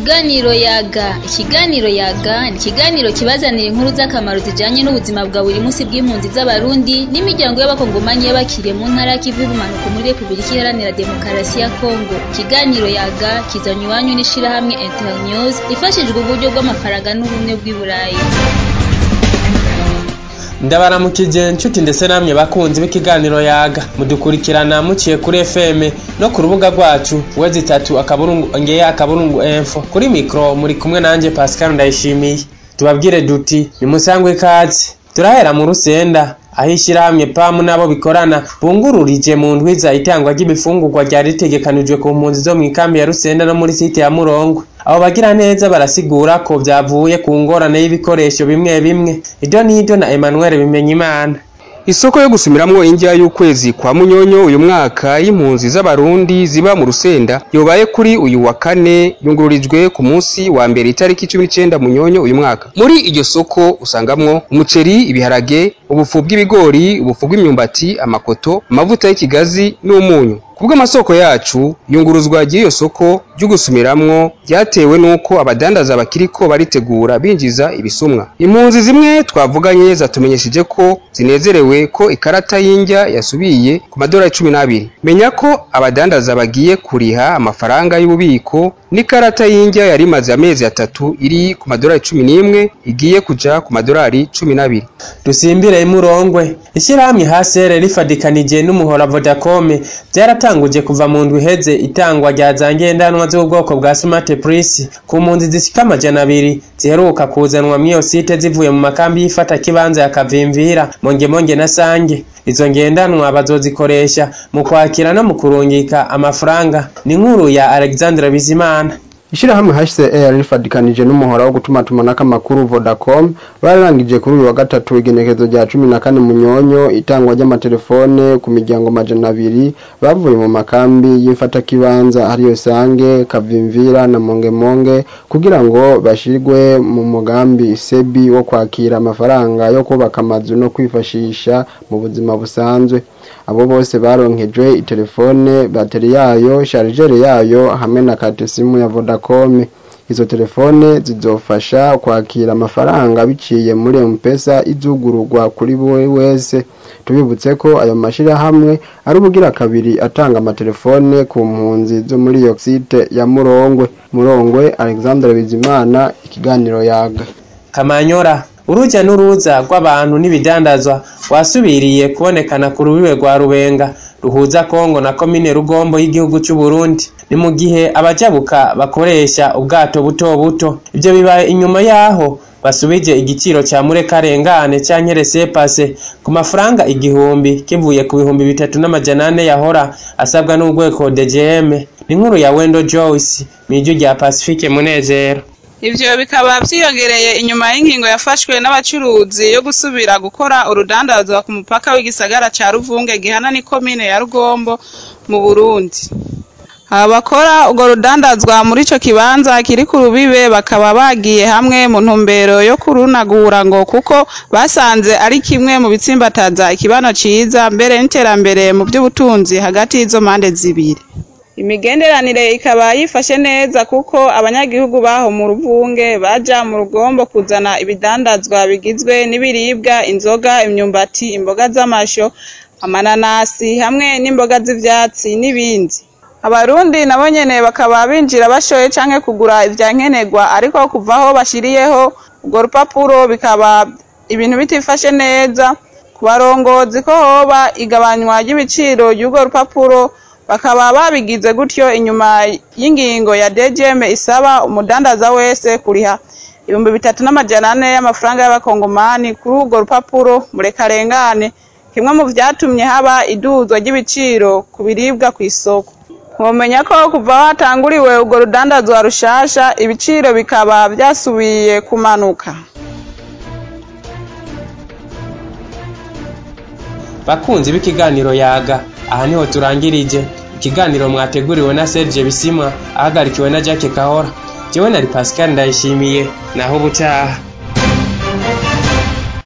Ikiganiro yaga ikiganiro yaga ni ikiganiro kibazanira inkuru z'akamaro zijanye n'ubuzima bwa buri munsi bw'impunzi z'abarundi n'imiryango y'abakongomanyi y'abakiriye mu ntara y'ikivu y'ubumanuko muri repubulika iharanira demokarasi ya kongo ikiganiro yaga kizanywe iwanyu n'ishirahamwe internews ifashijwe uburyo bw'amafaranga n'ubumwe bw'i burayi ndabaramukije nshuti ndetse namwe bakunzi b'ikiganiro yaga mudukurikirana muciye kuri fm no ku rubuga rwacu wezi itatu akaburungu ongeye akaburungu info kuri mikro muri kumwe nanje pascal ndayishimiye tubabwire duti nimusangwe ikaze turahera mu rusenda aho ishyirahamwe pamu n'abo bikorana bungururije mu ndwiza itangwa ry'ibifungurwa ryari ritegekanijwe ku mpunzi zo mu ikambi ya rusenda no muri site ya murongwe abo bagira neza barasigura ko vyavuye ku ngorane y'ibikoresho bimwe bimwe ibyo n'ibyo na emmanuel bimenyimana isoko yo gusumiramwo indya y'ukwezi kwa munyonyo uyu mwaka y'impunzi z'abarundi ziba mu rusenda yobaye kuri uyu wa kane yungururijwe ku munsi wa mbere itariki cumi n'icenda munyonyo uyu mwaka muri iryo soko usangamwo umuceri ibiharage ubufu bw'ibigori ubufu bw'imyumbati amakoto amavuta y'ikigazi n'umunyu kubw'amasoko yacu yunguruzwa ry'iyo soko ryo gusumiramwo ryatewe n'uko abadandaza bakiriko baritegura binjiza ibisumwa impunzi zimwe twavuganye zatumenyesheje ko zinezerewe ko ikarata y'indya yasubiye ku madolari cumi n'abiri menya ko abadandaza bagiye kuriha amafaranga y'ububiko n'ikarata y'indya yari imaze amezi atatu iri ku madolari cumi n'imwe igiye kuja ku madolari cumi n'abiri dusimbire imurongwe ishyirahamwe hasere rifadikanije n'umuhora vodacom byaratanguje kuva mu ndwi iheze itangwa rya za ngendanwa z'ubwoko bwa smart pris ku mpunzi zishika amajana abiri ziheruka kuzanwa mw'iyo site zivuye mu makambi y'ifata kibanza ya kavimvira mongemonge na sange izo ngendanwa bazozikoresha mu kwakira no mu kurungika amafaranga ni inkuru ya alexandre bizimana ishirahamwe HCR rifadikanije n'umuhora wo gutumatumanako amakuru Vodacom bararangije kuri uyu wa gatatu igenekezo rya cumi na kane munyonyo itangwa ry'amatelefone ku miryango majana abiri bavuye mu makambi y'imfatakibanza ariyo sange kavimvira na mongemonge kugira ngo bashirwe mu mugambi sebi wo kwakira amafaranga yo kubaka amazu no kwifashisha mu buzima busanzwe abo bose baronkejwe itelefone bateri yayo sharijere yayo hamwe na karte simu ya Vodacom izo telefone zizofasha kwakira amafaranga biciye muri M-Pesa izugururwa kuri buri wese tubibutse ko ayo mashirahamwe ari ubugira kabiri atanga amatelefone ku mpunzi zo muri iyo site ya Murongwe Murongwe Alexandre Bizimana ikiganiro yaga kamanyora uruja n'uruza rw'abantu n'ibidandazwa wasubiriye kubonekana ku rubibe rwa rubenga ruhuza kongo na komine rugombo y'igihugu cy'u Burundi ni mu gihe abajabuka bakoresha ubwato buto buto ibyo bibaye inyuma yaho basubije igiciro cya murekarengane canke resepase ku mafaranga igihumbi kivuye ku bihumbi bitatu n'amajana ane yahora asabwa n'urwego DGM ni inkuru ya Wendo Joyce mw'ijwi rya Pacifique Munezero ivyo bikaba vyiyongereye inyuma y'ingingo yafashwe n'abacuruzi yo gusubira gukora urudandazwa ku mupaka w'igisagara ca Ruvunge gihana n'ikomine ya Rugombo mu Burundi abakora urwo rudandazwa muri ico kibanza kiri ku rubibe bakaba bagiye hamwe mu ntumbero yo kurunagura ngo kuko basanze ari kimwe mu bitsimbataza ikibano ciza mbere n'iterambere mu by'ubutunzi hagati y'izo mpande zibiri imigenderanire ikaba yifashe neza kuko abanyagihugu baho mu ruvunge baja mu rugombo kuzana ibidandazwa bigizwe n'ibiribwa inzoga imyumbati imboga z'amasho amananasi hamwe n'imboga z'ivyatsi n'ibindi abarundi nabo nyene bakaba binjira bashoye canke kugura ivyankenerwa ariko kuva aho bashiriyeho urwo rupapuro bikaba ibintu bitifashe neza ku barongozi ko hoba igabanywa ry'ibiciro ry'urwo rupapuro bakaba babigize gutyo inyuma y'ingingo ya DGM isaba umudandaza wese kuriha ibihumbi bitatu n'amajana ane y'amafaranga y'abakongomani kuri urwo rupapuro murekarengane kimwe mu vyatumye haba iduzwa ry'ibiciro ku biribwa ku isoko mwomenya ko kuva hatanguriwe urwo rudandazwa rushasha ibiciro bikaba vyasubiye kumanuka bakunzi b'ikiganiro yaga aha niho turangirije ikiganiro mwateguriwe na Serge Bisimwa ahagarikiwe na Jacques Kahora jewe nari Pascal ndayishimiye naho ubutaha